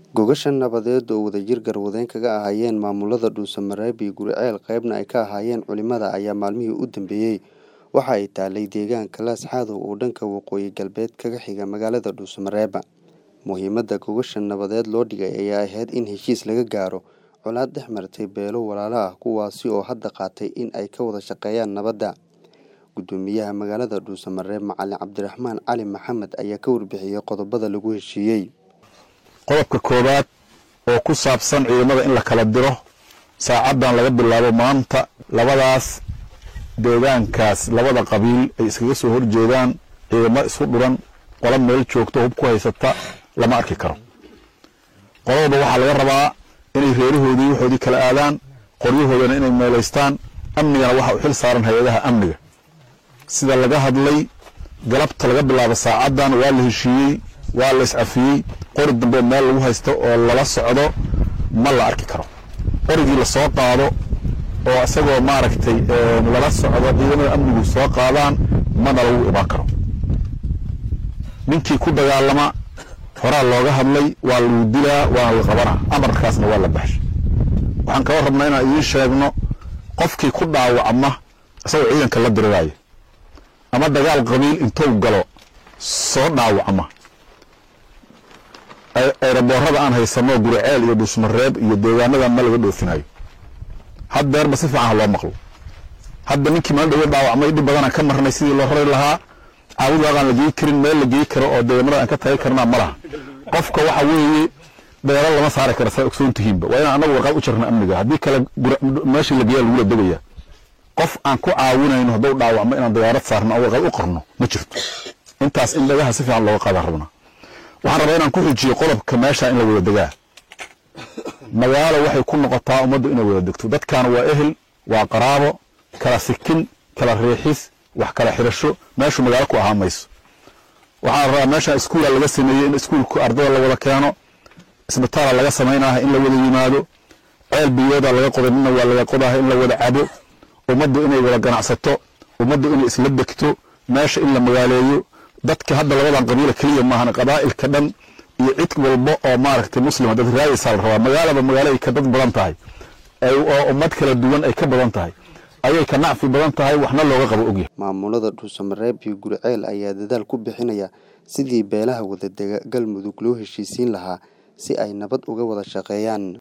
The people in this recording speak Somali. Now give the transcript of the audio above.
Gogashan nabadeed oo wadajir garwadeen kaga ahaayeen maamulada Dhuusamareeb iyo Guriceel qaybna ay ka ahaayeen culimada ayaa maalmihii u dambeeyey waxa ay taalay deegaanka Laas Cadow oo dhanka waqooyi galbeed kaga xiga magaalada Dhuusamareeb. Muhiimadda gogashan nabadeed loo dhigay ayaa ahayd in heshiis laga gaaro colaad dhex martay beelo walaalo ah kuwaasi oo hadda qaatay in ay ka wada shaqeeyaan nabadda. Guddoomiyaha magaalada Dhuusamareeb Macalin Cabdiraxmaan Cali Maxamed ayaa ka warbixiyey qodobada lagu heshiiyey. qodobka koowaad oo ku saabsan ciidamada in la kala diro saacaddan laga bilaabo maanta labadaas deegaankaas labada qabiil ay iskaga soo horjeedaan ciidamo isku dhuran qola meel joogto hub ku haysata lama arki karo qolodaba waxaa laga rabaa inay reerahoodii waxoodii kala aadaan qoryahoodana inay meelaystaan amnigana waxa u xil saaran hay-adaha amniga sida laga hadlay galabta laga bilaabo saacaddan waa la heshiiyey waa la iscafiyey qori dambe meel lagu haysto oo lala socdo ma la arki karo qorigii lasoo qaado oo isagoo maaragtay lala socdo ciidamada amnigu soo qaadaan mana lagu imaan karo ninkii ku dagaalama horaa looga hadlay waa lagu dilaa waana la qabanaa amarkaasna waa la baxshay waxaan kaba rabnaa inaan idiin sheegno qofkii ku dhaawacma isagoo ciidanka la diriraayo ama dagaal qabiil intuu galo soo dhaawacma eeraboorada aan haysano guriceel iyo dhuusmareeb iyo deegaanadan ma laga dhoofinayo haddeerba si fiican ha loo maqlo hadda ninkii maalin dhawo dhaawacmay dhib badanaan ka marnay sidii loo rari lahaa caawid waaqaan la geyi karin meel la geyi karo oo deegaanada aan ka tagi karnaa ma laha qofka waxa weeye dagaalo lama saari kara saa ogsoon tihiinba waa inaan anagu warqaad u jirna amniga haddii kale meeshii la geeyaa lagula degaya qof aan ku caawinayno hadduu dhaawacmo inaan dagaarad saarno oo warqaad u qorno ma jirto intaas in dhagaha si fiican looga qaadaan rabnaa waxaan rabaa inaan ku xujiyo qodobka meesha in la wada degaa magaalo waxay ku noqotaa ummaddu inay wada degto dadkaana waa ehel waa qaraabo kala sikin kala riixis wax kala xirasho meeshu magaalo ku ahaa mayso waxaan rabaa meesha iskuula laga sameeyey in iskuulku ardada la wada keeno isbitaala laga samaynaha in la wada yimaado ceel biyooda laga qoday nina waa laga qodaha in la wada cabo ummaddu inay wada ganacsato ummaddu inay isla degto meesha in la magaaleeyo dadka hadda labadan qabiila keliya maahan qabaa'ilka dhan iyo cid walba oo maaragtay muslima dad raayaysaa la rabaa magaalaba magaalo ay ka dad badan tahay oo ummad kala duwan ay ka badan tahay ayay ka nacfi badan tahay waxna looga qabo ogyahay maamulada dhuusamareeb iyo guriceel ayaa dadaal ku bixinaya sidii beelaha wadadega galmudug loo heshiisiin lahaa si ay nabad uga wada shaqeeyaan